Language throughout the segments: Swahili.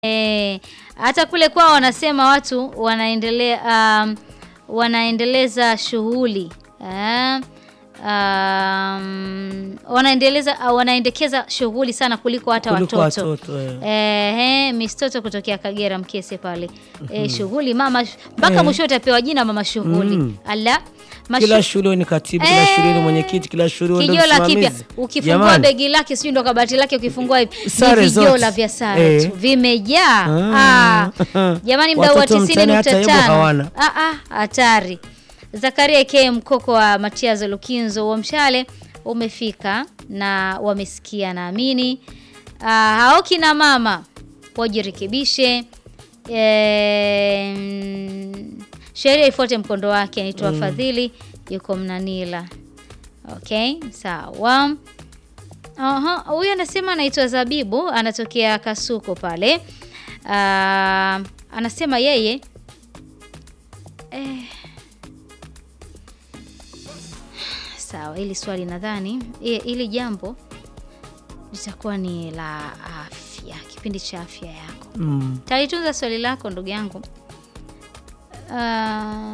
Eh, hata kule kwao wanasema watu wanaendelea um, wanaendeleza shughuli eh, um, wanaendeleza uh, wanaendekeza shughuli sana kuliko hata Kuliko watoto. watoto, eh. Eh, eh, Miss Toto kutokea Kagera Mkese pale. Eh, shughuli mama mpaka Eh. mwisho utapewa jina mama shughuli. Mm. Ala. Mashu- Kila shule ni katibu, kila Eh, shule ni mwenyekiti, kila shule ndio Kijola kipya msimamizi. ukifungua Jamani, begi lake sijui ndo kabati lake ukifungua hivi Sare ni vijola zote. vya sare Eh. tu vimejaa. Ah. Ah. Jamani mdau wa Watoto mtaani hata hebu 90.5. hawana. Ah ah hatari. Zakaria K mkoko wa Matiazo Lukinzo wa Mshale umefika na wamesikia naamini. Ah, hao kina mama wajirekebishe. Eh, mm, sheria ifuate mkondo wake. Anaitwa Fadhili yuko Mnanila. Okay, sawa. Aha, huyu anasema anaitwa Zabibu, anatokea Kasuko pale. Ah, anasema yeye eh, sawa, hili swali nadhani i- hili jambo litakuwa ni la afya, kipindi cha afya yako. Mm. Talitunza swali lako ndugu yangu. Ah,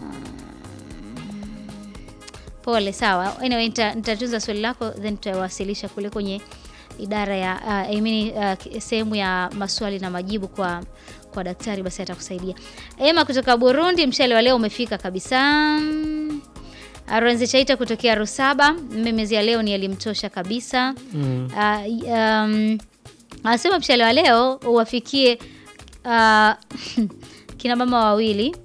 pole, sawa. Anyway, nita- nitatunza swali lako then tutawasilisha kule kwenye idara ya uh, I mean, uh, sehemu ya maswali na majibu kwa kwa daktari, basi atakusaidia. Ema kutoka Burundi, mshale wa leo umefika kabisa. Aronzi Chaita kutokea Rusaba, mmemezi ya leo ni alimtosha kabisa. Mm. Uh, um, anasema mshale wa leo uwafikie uh, kina mama wawili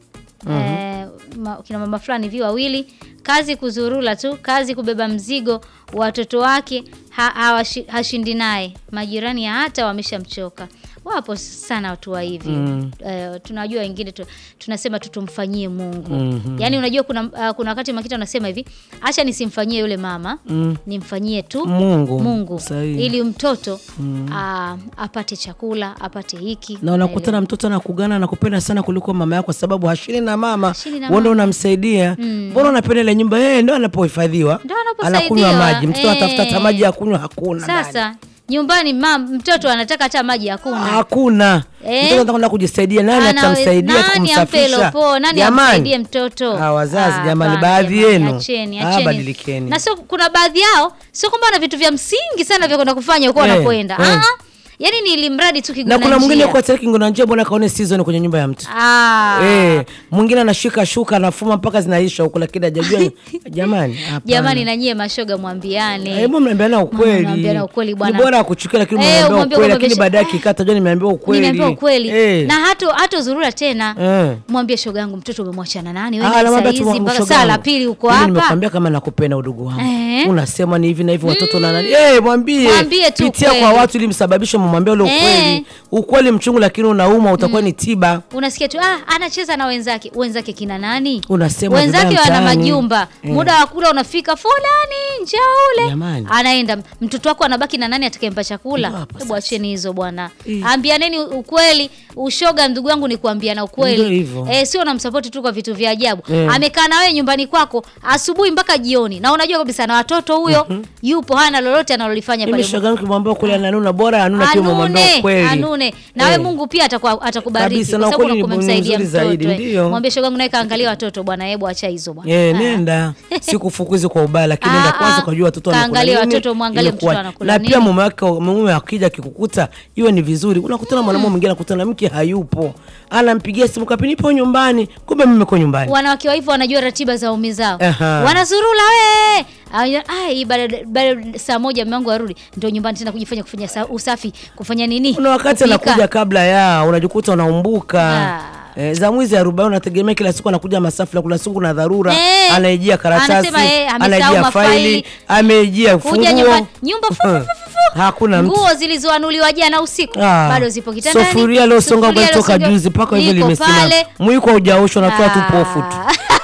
eh, ma, kina mama fulani hivi wawili, kazi kuzurula tu, kazi kubeba mzigo, watoto wake ha, hawashi, hashindi naye, majirani hata wameshamchoka. Wapo sana watu wa hivi Mm. eh, tunajua wengine tu, tunasema tu tumfanyie Mungu Mhm. yaani unajua kuna, uh, kuna wakati Makita unasema hivi, acha nisimfanyie yule mama Mm. nimfanyie tu Mungu. Mungu Sahihi. ili mtoto ah, apate chakula apate hiki na unakutana mtoto anakugana anakupenda sana kuliko mama yako, kwa sababu hashini na mama, Hashini na wewe ndio mama. unamsaidia. Mbona unapenda ile nyumba? Yeye ndio anapohifadhiwa, Ndio anaposaidiwa, anakunywa maji, mtoto eh. anatafuta hata maji ya kunywa, hakuna ndani. Sasa nyumbani mam, mtoto anataka hata maji hakuna. hakuna Eh. mtoto anataka kwenda kujisaidia, nani Ana- atamsaidia nani ampe kumsafisha? lopo? Nani Jamani. amsaidie mtoto? Ah, wazazi, Ah, jamani, hapana, baadhi jamani, yenu. acheni, Ah, acheni. badilikeni. Na sio kuna baadhi yao sio kwamba wana vitu vya msingi sana vya kwenda kufanya huko Eh, wanapoenda. eh. Ah, yani ni ili mradi tu kiguna na kuna mwingine njia. kwa tayari kingona njia, bwana kaone season kwenye nyumba ya mtu Ah. Eh, mwingine anashika shuka anafuma mpaka zinaisha huku, lakini hajajua jamani, hapana. Jamani na nyie mashoga mwambiane. Hebu mnaambiana ukweli. Mnaambiana ukweli Ni bwana. bora akuchukia lakini Eh, mnaambia umwambie ukweli kwamba lakini besha- baadaye kikata jua nimeambiwa ukweli. Nimeambiwa ukweli. Eh. Na hato hato zurura tena. Eh. Mwambie shoga yangu mtoto umemwachana nani Ah, wewe saa namwambia tu hizi mpaka shoga saa la yangu, pili uko mimi hapa. Nimekwambia kama nakupenda udugu wangu. Eh. Unasema ni hivi na hivi watoto na nani? Eh, mwambie. Mwambie tu Pitia ukweli. kwa watu ili msababishe mumwambie ule Eh. ukweli. Ukweli mchungu lakini unauma utakuwa ni tiba. Unasikia tu ah, anacheza na wenzake. Wenzake kina nani? Unasema wenzake vibaya wana mtaani. majumba. Eh. Muda wa kula unafika, fulani njaa ule. Jamani. Anaenda mtoto wako anabaki na nani atakayempa chakula? Ndio hapo Hebu acheni hizo bwana. Eh. Ambianeni ukweli. Ushoga ndugu yangu ni kuambiana Ndio ukweli. hivyo. Eh, sio unamsupport tu kwa vitu vya ajabu. Eh. Amekaa na wewe nyumbani kwako asubuhi mpaka jioni. Na unajua kabisa na watoto huyo yupo hana lolote analolifanya Mimi pale. shoga yangu kimwambia ukweli ananuna bora anuna kiwa mwambia Anune, ukweli. anune. Nawe Eh. Mungu pia atakuwa atakubariki Kabisa, kwa na sababu ukweli ni unakuwa umemsaidia mzuri zaidi, mtoto. eh. ndio. Mwambie shoga yangu naye kaangalia watoto bwana, hebu acha hizo bwana. Eh, Ah. nenda sikufukuzi kwa ubaya lakini Ah, nenda ah. kwanza kujua watoto wanakula Kaangalia nini, watoto, mwangalie imekuwa- mtoto anakula na nini. pia mume wake mume akija akikukuta iwe ni vizuri unakutana mwanamume mwingine anakutana mke hayupo anampigia simu kapi nipo nyumbani kumbe mimi niko nyumbani Wanawake wa hivyo wanajua ratiba za umi zao. Aha. Wanazurula we. Aya, ai baada baada saa moja mume wangu arudi ndio nyumbani tena kujifanya kufanya sa- usafi, kufanya nini? kuna wakati Kupika. anakuja kabla ya unajikuta unaumbuka Ah. Eh, za mwizi arobaini unategemea kila siku anakuja masafu la kula siku na dharura Eh, anaijia karatasi anasema, eh, amesahau anaijia mafaili. faili ameijia Kuja funguo nyumbani, nyumba fu- fu- fu- fu- fu. hakuna mtu Nguo zilizoanuliwa jana usiku Ah. bado zipo kitandani. Sufuria lilosonga Sufuria ugali toka lilosonga- juzi mpaka hivyo liko limesimama. pale. Mwiko haujaoshwa unatoa tu Ah. pofu tu.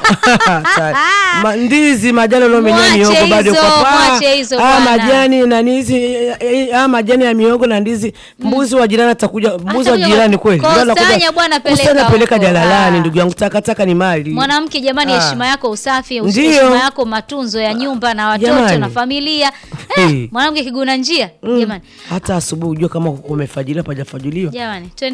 Sa- ma, ndizi majani uliomenya Mwache miogo bado hizo, kwa paa. mwache hizo Ah, bwana. majani na ndizi eh, eh, ah, majani ya miogo na ndizi mbuzi wa jirani atakuja mbuzi wa Atakuja jirani kweli kwa- Ndio anakuja- kusanya bwana, peleka kusanya peleka huko. jalalani Ah. ndugu yangu takataka ni mali Mwanamke jamani, Ah. heshima yako usafi, us- Ndiyo. heshima yako matunzo ya nyumba na watoto Jamani. na familia. Hey. Eh, mwanamke kiguna njia Mm. jamani, hata asubuhi ujue kama umefajilia pajafajuliwa jamani, twende